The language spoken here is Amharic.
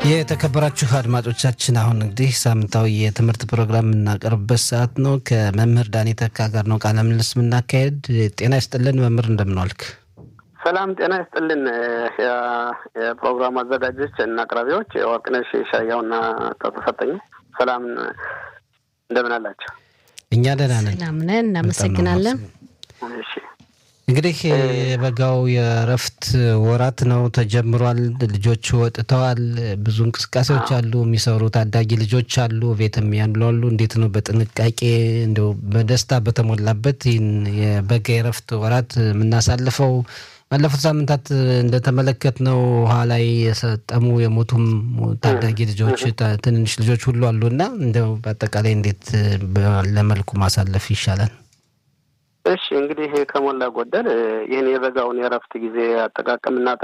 የተከበራችሁ አድማጮቻችን አሁን እንግዲህ ሳምንታዊ የትምህርት ፕሮግራም የምናቀርብበት ሰዓት ነው። ከመምህር ዳኔ ተካ ጋር ነው ቃለ ምልልስ የምናካሄድ። ጤና ይስጥልን መምህር፣ እንደምንዋልክ? ሰላም ጤና ይስጥልን የፕሮግራሙ አዘጋጆች እና አቅራቢዎች ወርቅነሽ ሻያውና ተሰጠኝ። ሰላም እንደምን አላቸው? እኛ ደህና ነን። ሰላም ነን፣ እናመሰግናለን። እሺ እንግዲህ የበጋው የእረፍት ወራት ነው ተጀምሯል። ልጆች ወጥተዋል። ብዙ እንቅስቃሴዎች አሉ። የሚሰሩ ታዳጊ ልጆች አሉ፣ ቤትም ያሉ አሉ። እንዴት ነው በጥንቃቄ እንደው በደስታ በተሞላበት ይህን የበጋ የእረፍት ወራት የምናሳልፈው? ባለፉት ሳምንታት እንደተመለከትነው ውሃ ላይ የሰጠሙ የሞቱም ታዳጊ ልጆች፣ ትንንሽ ልጆች ሁሉ አሉ እና እንደው በአጠቃላይ እንዴት ለመልኩ ማሳለፍ ይሻላል? እሺ እንግዲህ ከሞላ ጎደል ይህን የበጋውን የእረፍት ጊዜ አጠቃቀምና